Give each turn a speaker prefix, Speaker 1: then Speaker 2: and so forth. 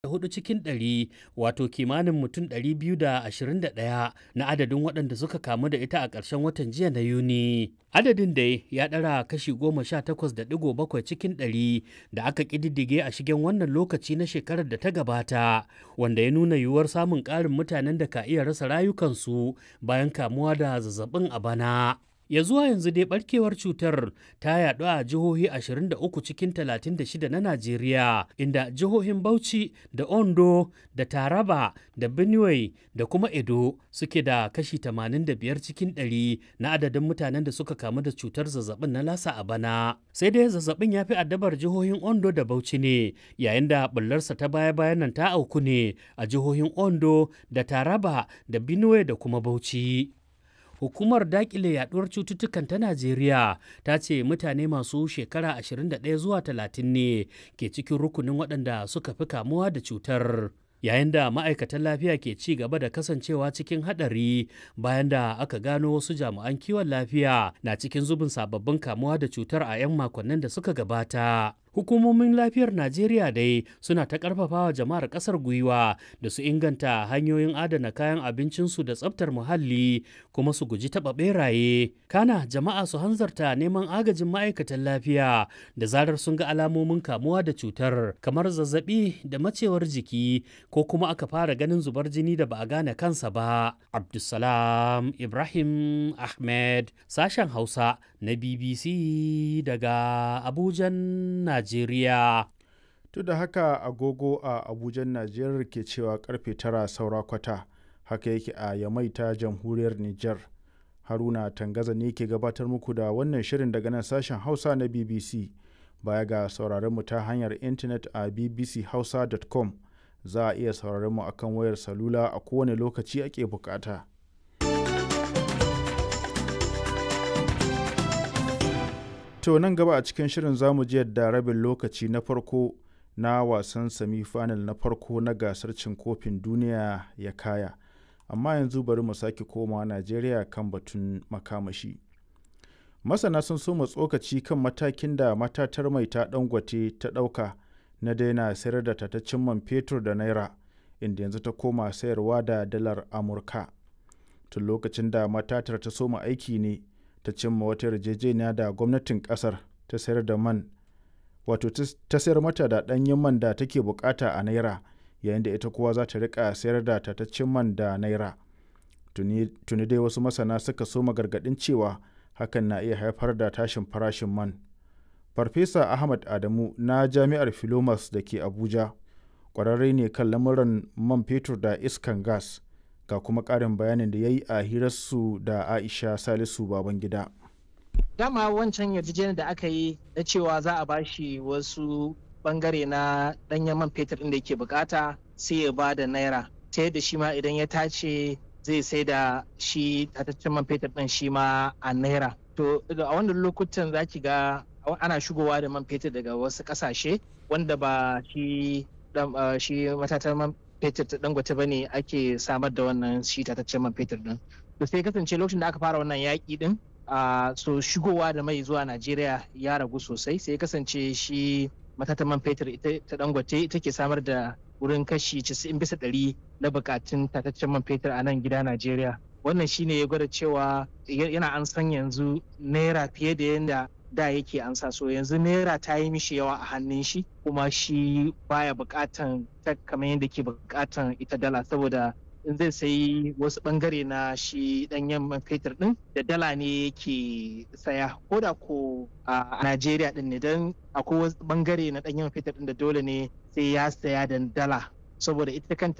Speaker 1: hudu cikin ɗari wato kimanin mutum 221 na adadin waɗanda suka kamu da ita a ƙarshen watan jiya na yuni adadin dai ya ɗara kashi 18.7 cikin ɗari da aka ƙididdige a shigen wannan lokaci na shekarar da ta gabata wanda ya nuna yiwuwar samun ƙarin mutanen da ka iya rasa rayukansu bayan kamuwa da zazzabin a bana ya zuwa yanzu dai barkewar cutar ta yaɗu a jihohi 23 cikin 36 na Najeriya inda jihohin Bauchi da Ondo da Taraba da Benue da kuma Edo suke da kashi 85 cikin 100 na adadin mutanen da suka kamu da cutar zazzabin na lasa a bana. Sai dai zazzabin ya fi addabar jihohin Ondo da Bauchi ne yayin da bullarsa ta baya-bayan nan ta auku ne a jihohin Ondo da Taraba da Benue da kuma Bauchi. hukumar dakile yaduwar cututtukan ta najeriya ta ce mutane masu shekara 21 zuwa 30 ne ke cikin rukunin waɗanda suka fi kamuwa da cutar yayin da ma'aikatan lafiya ke ci gaba da kasancewa cikin haɗari bayan da aka gano wasu jami'an kiwon lafiya na cikin zubin sababbin kamuwa da cutar a 'yan makonnin da suka gabata hukumomin lafiyar najeriya dai suna ta karfafawa jama'ar kasar gwiwa da su inganta hanyoyin adana kayan abincinsu da tsabtar muhalli kuma su guji taɓa beraye kana jama'a su hanzarta neman agajin ma'aikatan lafiya da zarar sun ga alamomin kamuwa da cutar kamar zazzabi da macewar jiki ko kuma aka fara ganin zubar jini da ba a gane kansa ba abdulsalam ibrahim ahmed sashen hausa na bbc daga abujan najeriya
Speaker 2: Duk da haka agogo a Abuja Najeriya ke cewa karfe tara saura kwata haka yake a Yamai ta jamhuriyar Nijar. Haruna Tangaza ne ke gabatar muku da wannan shirin daga nan sashen Hausa na BBC. Baya ga sauraron mu ta hanyar intanet a bbchausa.com za a iya sauraron mu akan wayar salula a kowane lokaci ake bukata. To nan gaba a cikin shirin zamu ji yadda rabin lokaci na farko na wasan semi-final na farko na gasar cin kofin duniya ya kaya amma yanzu bari mu sake koma najeriya kan batun makamashi masana sun soma tsokaci kan matakin da matatar mai ta dangote ta ɗauka na daina sayar da tataccen man fetur da naira inda yanzu ta koma sayarwa da dalar amurka tun lokacin da matatar ta soma aiki ne ta cimma wata yarjejeniya da gwamnatin kasar ta sayar da man wato ta sayar mata da ɗanyen man da take bukata a naira yayin da ita kuwa za ta rika sayar da tataccen man da naira tuni dai wasu masana suka so gargaɗin cewa hakan na iya haifar da tashin farashin man farfesa ahmad adamu na jami'ar filomas da ke abuja ƙwararre ne kan lamuran man fetur da iskan gas ga kuma ƙarin bayanin da ya yi a hirarsu da aisha salisu babangida
Speaker 3: dama wancan yarjejeniyar da aka yi na cewa za a bashi wasu bangare na danyen man fetur inda yake bukata sai ya ba da naira ta yadda shi ma idan ya tace zai sai da shi tataccen man fetur din shi ma a naira to a wannan lokutan za ki ga ana shigowa da man fetur daga wasu kasashe wanda ba shi shi matatan man fetur ta dangote ba ne ake samar da wannan shi tataccen man fetur din to sai kasance lokacin da aka fara wannan yaƙi din Uh, so shigowa da mai zuwa Najeriya ya ragu sosai sai kasance shi matatan man fetur ta dangote ita ke samar da wurin kashi 90 bisa ɗari na bukatun tataccen man fetur a nan gida Najeriya. Wannan shine ya gwada cewa yana an san yanzu naira fiye da yadda da yake ansa so yanzu naira ta yi mishi yawa a hannun shi kuma shi baya bukatan ta kamar yadda ke bukatan ita dala saboda in zai sayi wasu bangare na shi danyen man fetur din da dala ne yake saya ko da ko a Najeriya din ne don akwai wasu bangare na danyen man fetur din da dole ne sai ya saya da dala saboda ita kanta